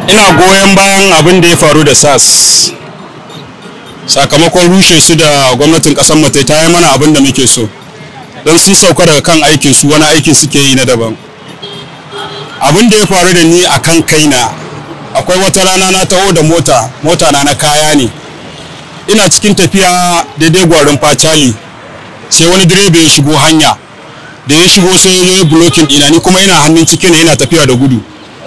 ina goyon bayan abin da ya faru da sas sakamakon rushe su da gwamnatin kasar mu ta yi mana abin da muke so don sun sauka daga kan aikin su wani aiki suke yi na daban abin da ya faru da ni a kan kaina akwai wata rana na taho da mota mota na na kaya ne ina cikin tafiya daidai gwarin facali sai wani direba ya shigo hanya da ya shigo sai ya yi blocking ina ni kuma ina hannun ciki ne ina tafiya da gudu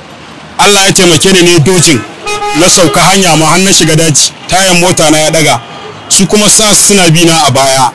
Allah ya taimake ni ne dojin na sauka hanya ma hannun shiga daji tayan mota na ya daga su kuma sa suna bi na a baya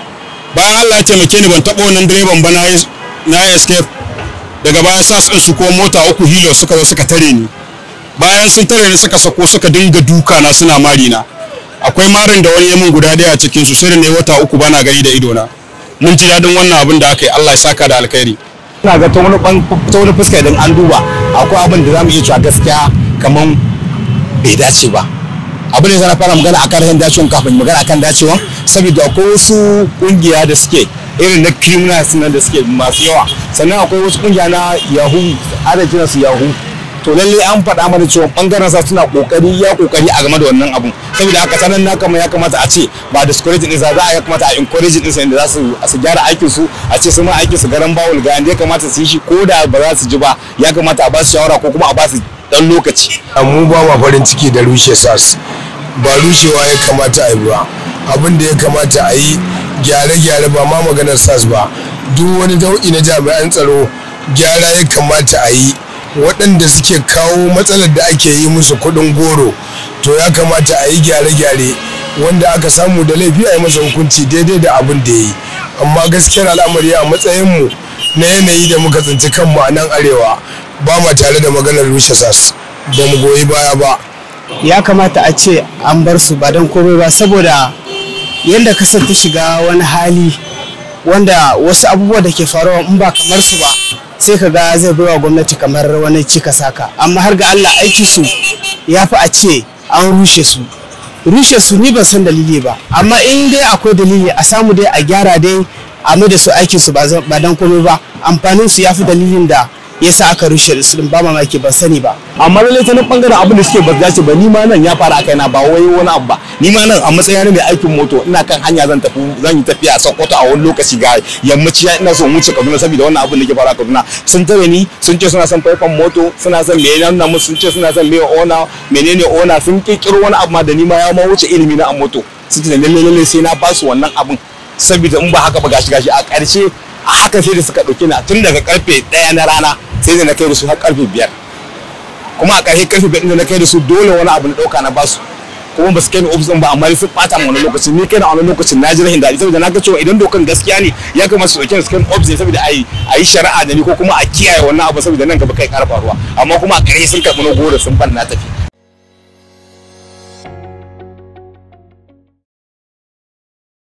bayan Allah ya taimake ni ban taɓa wannan direban ba na yi escape daga baya sa su su ko mota uku hilo suka zo suka tare ni bayan sun tare ni suka sako suka dinga duka na suna mari na akwai marin da wani yamin guda daya a cikin su sai da ne wata uku bana gani da ido na mun ji dadin wannan abin da aka yi Allah ya saka da alkhairi ina ga ta wani ta wani fuska idan an duba akwai abin da zamu iya cewa gaskiya kaman bai dace ba abin da zan fara magana akan rashin dacewa kafin magana akan dacewa saboda akwai wasu kungiya da suke irin na criminals nan da suke masu yawa sannan akwai wasu kungiya na yahoo ana kiran su yahoo to lalle an faɗa mana cewa bangaren sa suna kokari ya kokari a game da wannan abun saboda haka sanan na kama ya kamata a ce ba discourage din sa za a ya kamata a encourage din sa inda za su su gyara aikin su a ce su ma aikin su garan bawul ga inda ya kamata su yi shi ko da ba za su ji ba ya kamata a ba su shawara ko kuma a ba su dan lokaci mu ba ma farin ciki da rushe sas ba rushewa ya kamata a yi ba abin da ya kamata a yi gyare-gyare ba ma maganar sas ba duk wani nau'i na jami'an tsaro gyara ya kamata a yi waɗanda suke kawo matsalar da ake yi musu kuɗin goro to ya kamata a yi gyare-gyare wanda aka samu da laifi a yi masa hukunci daidai da abin da ya yi amma gaskiyar al'amari a matsayinmu na yanayi da muka tsinci kanmu a nan arewa ba ma tare da maganar rushe sas ba mu goyi baya ba ya kamata a ce an bar su ba don komai ba saboda yadda kasar ta shiga wani hali wanda wasu abubuwa da ke faruwa in ba kamar su ba sai ka ga zai baiwa gwamnati kamar wani cika saka amma har ga Allah aiki su ya fi a ce an rushe su rushe su ni ban san dalili ba amma in dai akwai dalili a samu dai a gyara dai a mai da su aikin su ba dan komai ba amfanin su ya fi dalilin da yasa aka rushe su ba mamaki ban sani ba amma lalle ta nan bangaren abin da suke ba dace ba ni ma nan ya fara akai na ba wai wani abu ba ni ma nan a matsayin mai aikin moto ina kan hanya zan tafi zan yi tafiya a Sokoto a wani lokaci ga yammaci ina so wuce Kaduna saboda wannan abin da ke fara a Kaduna sun tare ni sun ce suna son faifan moto suna son me nan musu sun ce suna son me ona menene ona sun kirkiro wani abu ma da ni ma ya ma wuce ilimi na a moto sun ce lalle lalle sai na ba su wannan abin saboda in ba haka ba gashi gashi a ƙarshe a haka sai da suka ɗauki na tun daga karfe ɗaya na rana sai da na kai da su har karfe biyar kuma a ƙarshe karfe biyar da na kai da su dole wani abu na ɗauka na basu kuma ba su kai ni ofis ɗin ba amma sun ɓata mu wani lokaci ni kai na wani lokacin na ji rahin daɗi saboda na ga cewa idan dokan gaskiya ne ya kamata su ɗauke ni su kai ofis ne saboda a yi shari'a da ni ko kuma a kiyaye wannan abu saboda nan gaba kai ƙara faruwa amma kuma a ƙarshe sun karɓi na goro sun ban na tafi